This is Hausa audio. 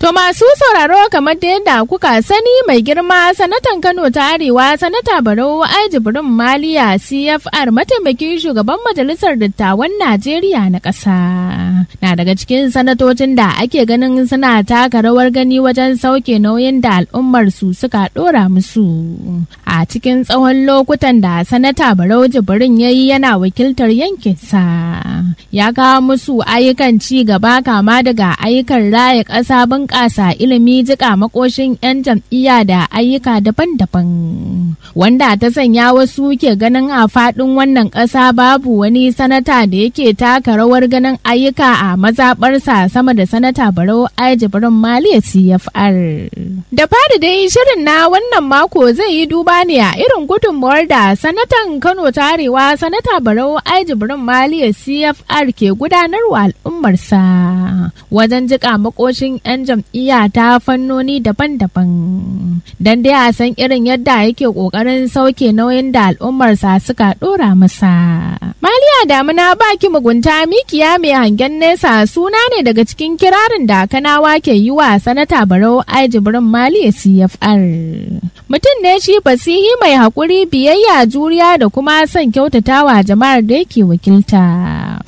To masu sauraro kamar da yadda kuka sani mai girma sanatan Kano ta Arewa sanata Barau Ajibirin Maliya CFR mataimakin shugaban majalisar dattawan Najeriya na ƙasa. Na daga cikin sanatocin da ake ganin suna taka rawar gani wajen sauke nauyin da al'ummar su suka ɗora musu. A cikin tsawon lokutan da sanata Barau Jibrin ya yi yana wakiltar yankinsa. Ya kawo musu ayyukan ci gaba kama daga ayyukan raya ƙasa bunƙasa ilimi jika makoshin 'yan jam'iyya da ayyuka daban-daban wanda ta sanya wasu ke ganin a faɗin wannan ƙasa babu wani sanata da yake taka rawar ganin ayyuka a mazaɓarsa sama da sanata barau ajibirin maliya cfr da fari dai shirin na wannan mako zai yi duba ne a irin gudunmuwar da sanatan kano ta arewa sanata barau ajibirin maliya cfr ke gudanarwa al'ummarsa wajen jika makoshin 'yan jam'iyya ta fannoni daban-daban don dai a san irin yadda yake kokarin sauke nauyin da al'ummarsa suka dora masa. Maliya damuna baki mugunta mikiya mai hangen nesa suna ne daga cikin kirarin da kanawa ke yi wa sanata barau ajibirin maliya CFR. Mutum ne shi fasihi mai haƙuri biyayya juriya da kuma son kyautatawa jama'ar da yake wakilta.